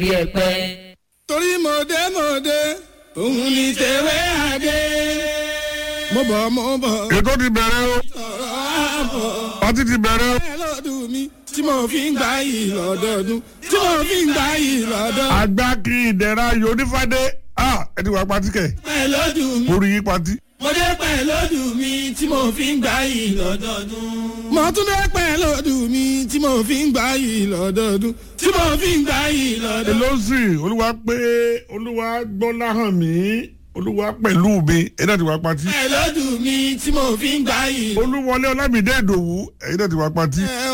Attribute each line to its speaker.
Speaker 1: bí ẹ̀pẹ́.
Speaker 2: torí mọ̀dé mọ̀dé òun ni tẹ̀wé àdé. mo bọ̀ mo bọ̀
Speaker 3: ètò ti bẹ̀rẹ̀ o
Speaker 2: ọ̀rọ̀ àbọ̀.
Speaker 3: ọtí ti bẹ̀rẹ̀ o.
Speaker 2: ẹ lọ́dún mi tí mo fi ń gbà yìí lọ́dọọdún tí mo fi ń gbà yìí lọ́dọọdún.
Speaker 3: àgbà kí ìdẹ̀ra yóò ní fàdé ẹ ti wà pati kẹ̀
Speaker 2: pẹ̀ lọ́dún mi
Speaker 3: orí yín pati.
Speaker 2: mo dé pẹ̀ lọ́dún mi tí mo fi ń gbà yìí lọ́dọọdún. mo tún dé pẹ̀ lọ́dún mi tí mo fi ń gbà yìí lọ́dọọdún tí mo fi ń gbà yìí lọ́dọọdún.
Speaker 3: èló sì olúwa pé olúwa gbọ́lá hàn mí olúwa pẹ̀lú mi ẹ̀yin náà ti wà pati.
Speaker 2: pẹ̀ lọ́dún mi tí mo fi ń gbà yìí.
Speaker 3: olúwọlé ọlámídé ìdòwú ẹ̀yin náà ti wà pati.